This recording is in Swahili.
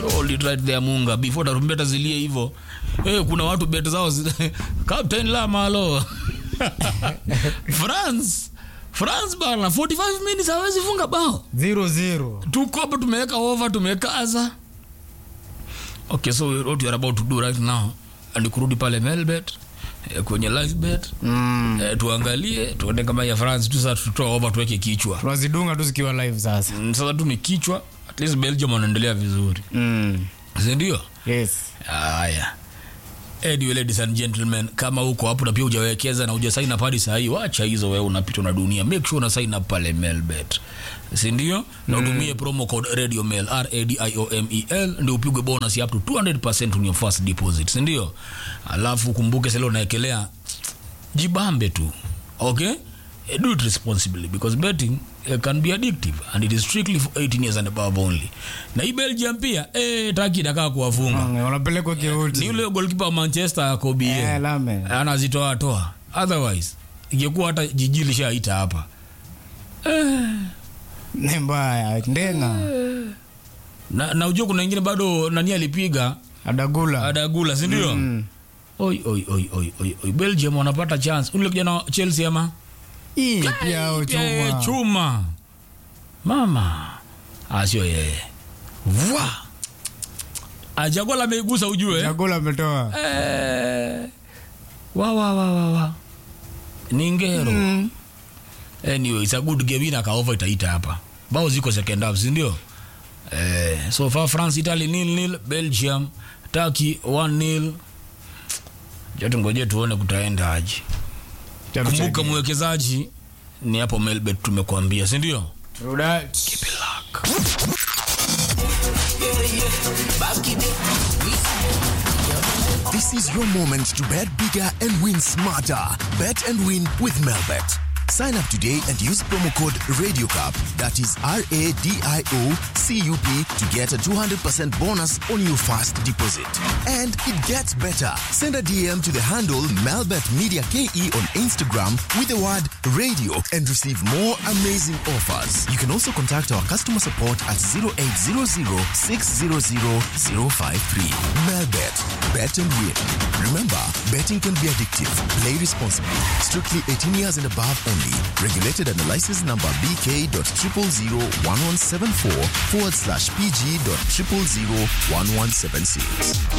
Hold it right there Munga before tarumbeta zilie hivyo. Eh, kuna watu bet zao zi... Captain Lamalo. France. France bana 45 minutes hawezi funga bao. zero zero Tuko hapa tumeweka over tumekaza. Okay, so what we are about to do right now ni kurudi pale Melbet eh, kwenye live bet mm. eh, tuangalie tuone kama ya France tu sasa tutoa over tuweke kichwa. tunazidunga tu zikiwa live sasa Mm, Sasa tu ni kichwa, at least Belgium wanaendelea vizuri. mm. Si ndio? yes Haya. Anyway, ladies and gentlemen, kama uko hapo na pia hujawekeza na huja sign up hadi saa hii, wacha hizo wewe unapitwa na dunia. Make sure una sign up pale Melbet. Si ndio? Na utumie promo code Radio Mel R A D I O M E L ndio upigwe bonus ya up to 200% on your first deposit. Si ndio? Alafu kumbuke sasa leo unaekelea jibambe tu. Okay? Eh, Do it responsibly because betting eh, can be addictive and it is strictly for 18 years and above only. Na hii Belgium pia eh taki dakaa kuwafunga Mm, wanapelekwa ni kiuti yule goalkeeper wa Manchester Kobe Eh, lame anazitoa toa, otherwise ingekuwa hata jiji lishaita hapa. ni mbaya ndenga Na, na ujua kuna ingine bado nani alipiga adagula Adagula, si ndio? Mm. Oi, oi, oi, oi, oi, oi. Belgium wanapata chance. Ule kijana wa Chelsea ama Ii, pia au Pia yeye chuma chuma mama, Ah, sio yeye Vwa. Ajagola ameigusa ujue chakula ametoa Eh, wa wa wa wa wa ni ngero Mm. anyway it's a good game ina kaova itaita hapa bao ziko second half si ndio eh, so far France Italy nil nil Belgium Turkey 1 nil jote ngoje tuone kutaenda aje kumbuka mwekezaji ni hapo Melbet tumekuambia si ndio True that. This is your moment to bet bigger and win smarter. Bet and win with Melbet. Sign up today and use promo code RadioCup, that is R A D I O C U P, to get a 200% bonus on your first deposit. And it gets better. Send a DM to the handle Melbet Media KE on Instagram with the word radio and receive more amazing offers. You can also contact our customer support at 0800 600 053. Melbet, bet and win. Remember, betting can be addictive. Play responsibly. Strictly 18 years and above only. Regulated under license number BK.0001174 forward slash PG.0001176.